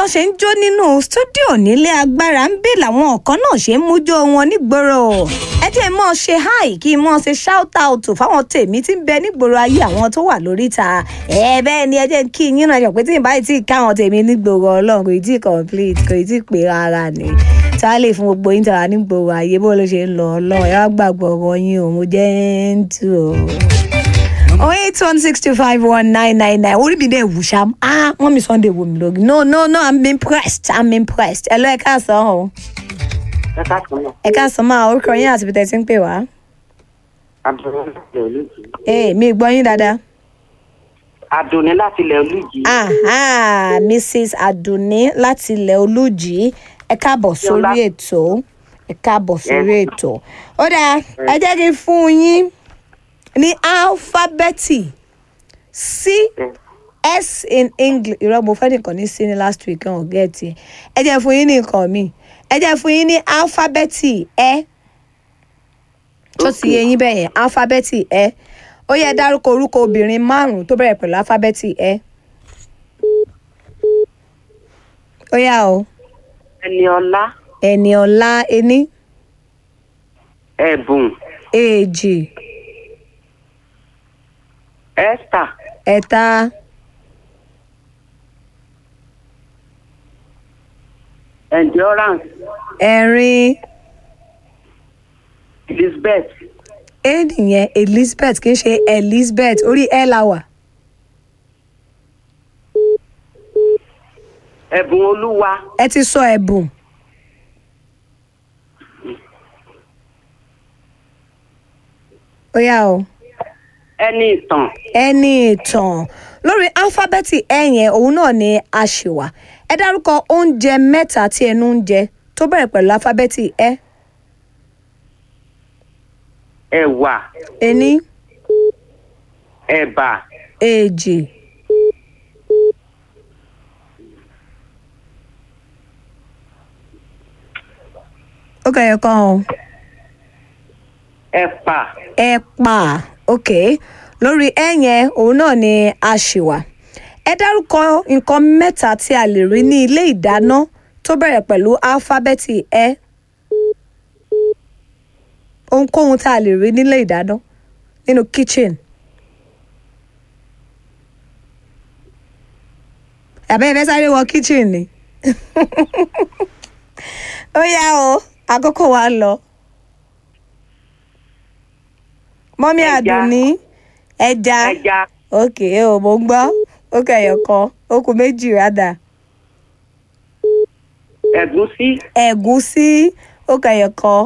tó ṣe ń jó nínú stúdíò nílé agbára ń bè làwọn kan náà ṣe ń mújó wọn nígboro ẹ jẹ́ mọ́ ṣe háì kí n mọ́ ṣe shout out fáwọn tèmi tí ń bẹ nígboro ayé àwọn tó wà lóríta ẹ bẹ́ẹ̀ ni ẹ jẹ́ kí yín náà yọ̀ pé tí ìbáyìí tí káwọn tèmi nígboro ọlọ́run kò tí ì complete kò tí ì pé rárá ni tá a lè fún gbogbo yín tàwa nígboro ayé bó ló ṣe ń lọ ọlọ́run ẹ wá gbàgbọ́ ọ̀rọ̀ yín o mo jẹ́ ń tù o oh eight one six two five one nine nine nine orí mi dẹ̀ wù ṣá ah wọ́n mi sunday wò mí lórí no no no i'm impressed i'm impressed ẹ lọ ẹ káàsán o ẹ káàkiri náà ẹ káàsán máa orúkọ yín àti bìtẹ́ tí ń pè wá adùnní láti ilẹ̀ olùjì ee mi gbọ́ yín dáadáa adùnní láti ilẹ̀ olùjì ah ah mrs adunni láti ilẹ̀ olùjì ẹ káàbọ̀ sórí ètò ẹ káàbọ̀ sórí ètò ó dáa ẹ jẹ́ kí n fún yín ní álífábẹ́ẹ̀tì c s in english irọ́ mo fẹ́ nìkan ní sí ní last week kan ọ̀gá ẹ̀ tiẹ̀ ẹ jẹ́ fún yín ní nǹkan mi ẹ jẹ́ fún yín ní álífábẹ́ẹ̀tì ẹ tó ti yé yín bẹ́ẹ̀ yẹn álífábẹ́ẹ̀tì ẹ ó yẹ dárúkọ orúkọ obìnrin márùn-ún tó bẹ̀rẹ̀ pẹ̀lú álífábẹ́ẹ̀tì ẹ ó yá o ẹni ọlá ẹni ọlá ení ẹ̀bùn èjì esther ẹ̀ta endurance ẹ̀rin elizabeth ẹ nìyẹn elizabeth kì í ṣe elizabeth orí ẹ la wà ẹ̀bùn olúwa ẹ ti sọ ẹ̀bùn ó yá o ẹni ìtàn ẹni ìtàn lórí álífábẹ́ẹ̀tì ẹ yẹn òun náà ni a ṣì wà ẹ dárúkọ oúnjẹ mẹ́ta tí ẹnu ń jẹ tó bẹ̀rẹ̀ pẹ̀lú álífábẹ́ẹ̀tì ẹ ẹ̀wà ení ẹ̀bà èjì ó kẹyọ kan o ẹ̀pà ẹ̀pà ok lórí ẹ yẹn òun náà ni a ṣì wà ẹ dárúkọ nǹkan mẹ́ta tí a lè rí ní ilé ìdáná tó bẹ̀rẹ̀ pẹ̀lú álífábẹ́ẹ̀tì ẹ ohunkóhun tá a lè rí nílé ìdáná nínú kitchen àbẹ́ ẹ fẹ́ sáré wọ kitchen ni ó yá o àkókò wa lọ mọ́mí Ẹja. àdùnní ẹja ẹja ok o mo ń gbọ́ ó kẹyọ̀ kan ó kù méjì rádà ẹ̀gúsí ẹ̀gúsí ó kẹyọ̀ kan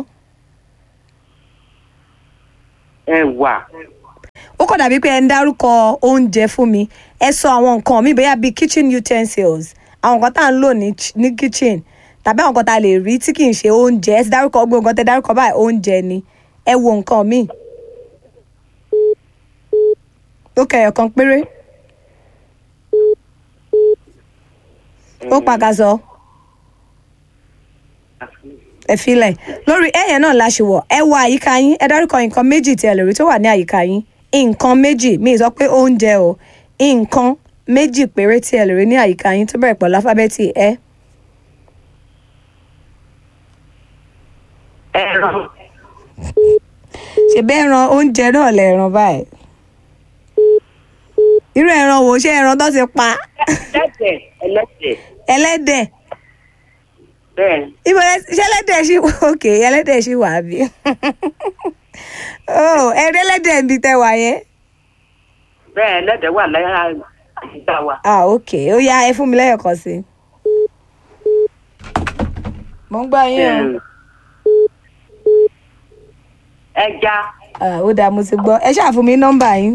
ẹ̀wà ó kàn dàbí pé ẹ ń dárúkọ oúnjẹ fún mi ẹ sọ àwọn nǹkan mi bóyá bíi kitchen utensils àwọn nǹkan tá à ń lò ní ch- ní kitchen tàbí àwọn nǹkan tá a lè rí tí kì í ṣe oúnjẹ ẹ ti dárúkọ gbogbo nǹkan tẹ dárúkọ báyìí oúnjẹ ni ẹ wo nǹkan mi ó kẹyọ̀ kan péré ó pàkàzọ ẹ filẹ̀ lórí ẹ̀yẹn náà la ṣe wọ̀ ẹ wo àyíká yín ẹ dárúkọ nǹkan méjì tí ẹ lè rí tó wà ní àyíká yín nǹkan méjì mi ì sọ pé oúnjẹ o nǹkan méjì péré tí ẹ lè rí ní àyíká yín tó bẹ̀rẹ̀ pẹ̀lú alifábẹ́ẹ̀tì ẹ ẹran ṣe bẹ́ẹ̀ ran oúnjẹ náà lẹ̀ ràn báyìí irú ẹran wo ṣé ẹran tó ti pa ẹlẹ́dẹ̀ ẹlẹ́dẹ̀ ẹlẹ́dẹ̀ bẹ́ẹ̀ ibo lẹ ṣé ẹlẹ́dẹ̀ ṣì wà òkè ẹlẹ́dẹ̀ ṣì wà bí oh ẹ̀rí ẹlẹ́dẹ̀ ń bi tẹ wà yẹn bẹ́ẹ̀ ẹlẹ́dẹ̀ wà láyà àyíká wa ah ok ó yá ẹ fún mi lẹ́yọ̀kan sí i. mo ń gbọ́ yín o. Ẹm, ẹja Ah, ó dáa mo ti gbọ́ ẹ ṣáà fún mi nọ́mbà yín.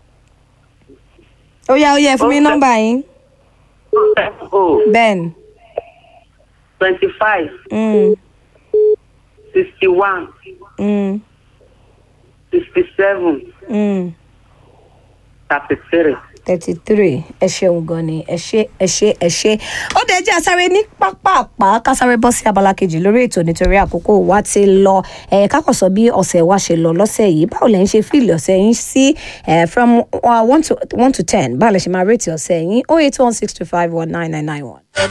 ó yá ó yá ẹ fún mi Ó fẹ́- nọ́mbà yín. o ben twenty five mm, sixty one mm, sixty seven mm. thirty three. thirty three ẹ ṣeun gan ni ẹ ṣe ẹ ṣe ẹ ṣe ó dẹ̀ jẹ́ àsáré ní pápápá kásáré bọ́ sí abala kejì lórí ètò nítorí àkókò wa ti lọ ẹ̀ kákọ̀sọ bí ọ̀sẹ̀ wa ṣe lọ lọ́sẹ̀ yìí báwo lẹ̀ ń ṣe fíìlì ọ̀sẹ̀ yín sí ẹ̀ from uh, one to one to ten báwo lẹ̀ ṣe máa rètí ọ̀sẹ̀ yín oh eight one six two five one nine nine nine one.